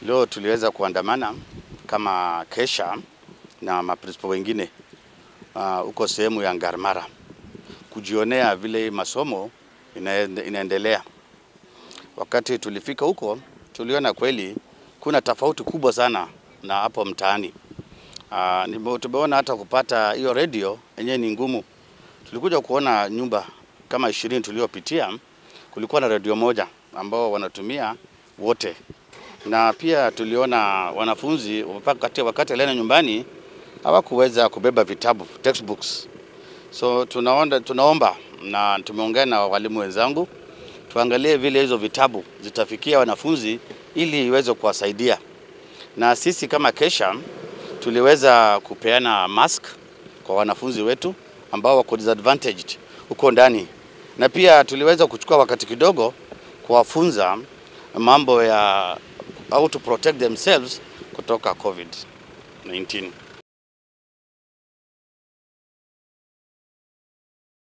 Leo tuliweza kuandamana kama Kesha na maprinsipal wengine huko uh, sehemu ya Ngarmara kujionea vile masomo inaende, inaendelea. Wakati tulifika huko, tuliona kweli kuna tofauti kubwa sana na hapo mtaani. Uh, tumeona hata kupata hiyo redio yenyewe ni ngumu. Tulikuja kuona nyumba kama ishirini tuliopitia, kulikuwa na redio moja ambao wanatumia wote, na pia tuliona wanafunzi wakati, wakati alienda nyumbani hawakuweza kubeba vitabu textbooks. So tunaomba, tunaomba na tumeongea na walimu wenzangu tuangalie vile hizo vitabu zitafikia wanafunzi ili iweze kuwasaidia, na sisi kama Kesha tuliweza kupeana mask kwa wanafunzi wetu ambao wako disadvantaged huko ndani, na pia tuliweza kuchukua wakati kidogo kuwafunza mambo ya how to protect themselves kutoka COVID-19.